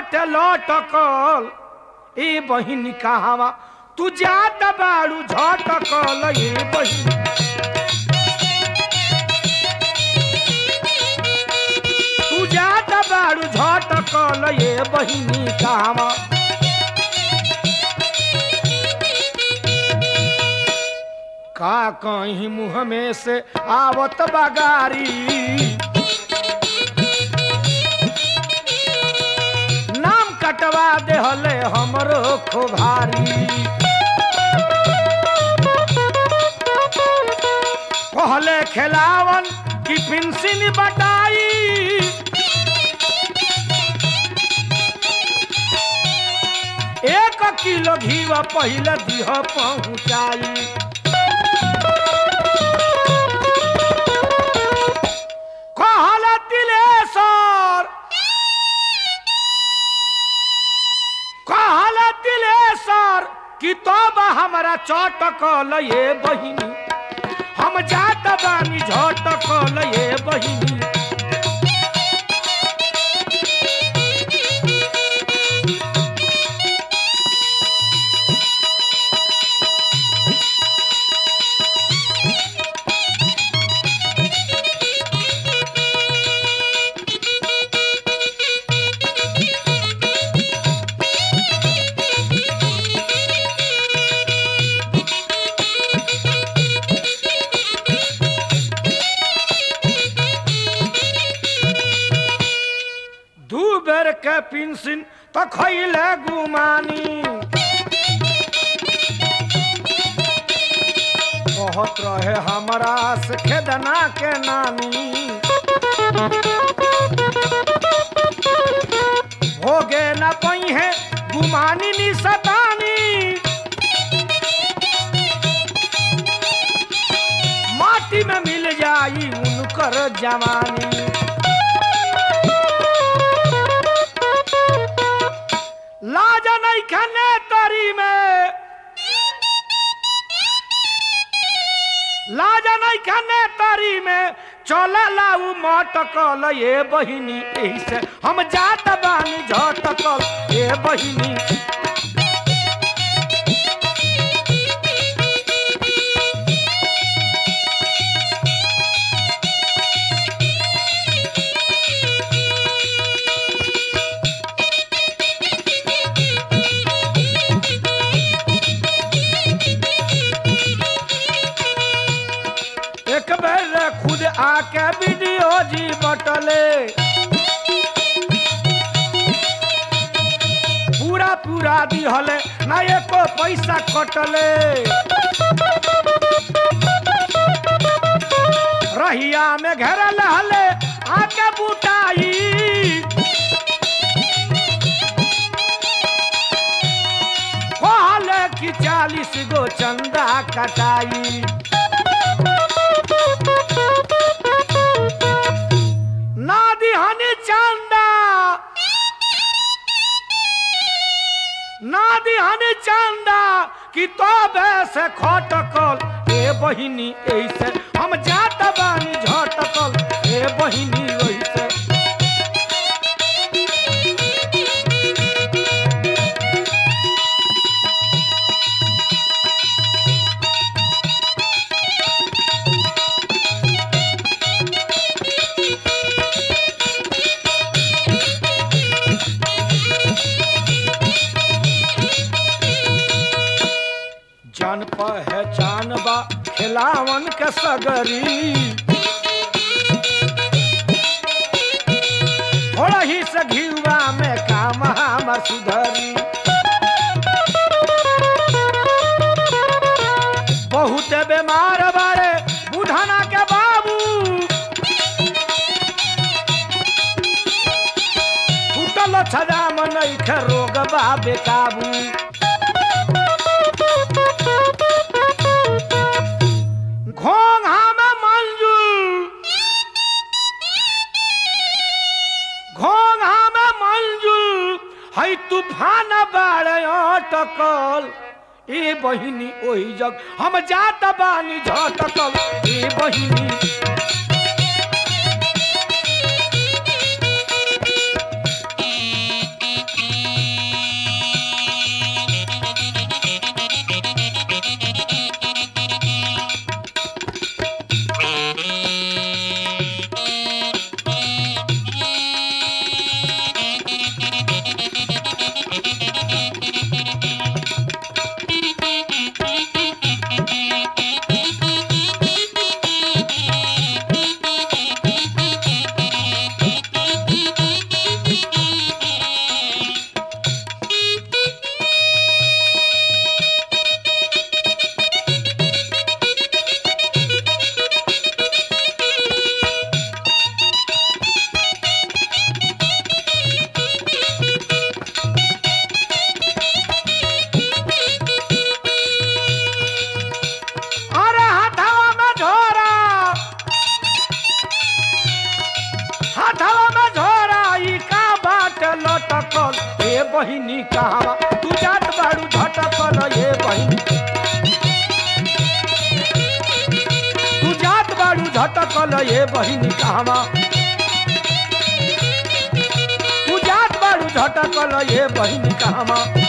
बाटे लटकल ए बहिनी कहावा तू जात बाड़ू झटकल ए बहिनी तू जात बाड़ू झटकल ए बहिनी कहावा का कहीं मुँह में से आवत बगारी नाम कटवा देहले हमरो खोभारी कहले खेलावन की पिंसिन बटाई एक किलो घीवा पहले दिह पहुँचाई कहल दिलेश्वर कहल दिलेश्वर कि तब हमरा चटकल ये बहिनी हम जात बानी झटकल ये बहिनी दू बेर के पिंसिन तो खैले गुमानी कहत रहे हमरा से खेदना के नानी होगे न पई है गुमानी नी सतानी माटी में मिल जाई उनकर जवानी लाज नहीं खने तरी में लाज नहीं खने तरी में चल लाऊ मटकल ये बहिनी एही से हम जात बानी झटकल ये बहिनी एक बेर खुद आके वीडियो जी बटले पूरा पूरा दिहले ना एको पैसा कटले रहिया में घेरल हले आके बुटाई कहले कि चालीस गो चंदा कटाई नादी हनी चंदा नादी हनी चंदा कि तो से खटकल ए बहिनी ऐसे हम जात बानी झटकल ए बहिनी ऐसे जान पहचान बा खिलावन के सगरी थोड़ा ही से घियुआ में काम हमर सुधरी बहुत बीमार बारे बुढ़ाना के बाबू टूटल छजाम नैखे रोग बा बेकाबू घोंघा में मंजूर घोंघा में मंजूर है तूफान बाड़े अटकल ए बहिनी ओही जग हम जात बानी झटकल ए बहिनी बहिनी कहवा तू जात बाड़ू झटकल ये बहिनी तू जात बाड़ू झटकल ये बहिनी कहवा तू जात बाड़ू झटकल ये बहिनी कहवा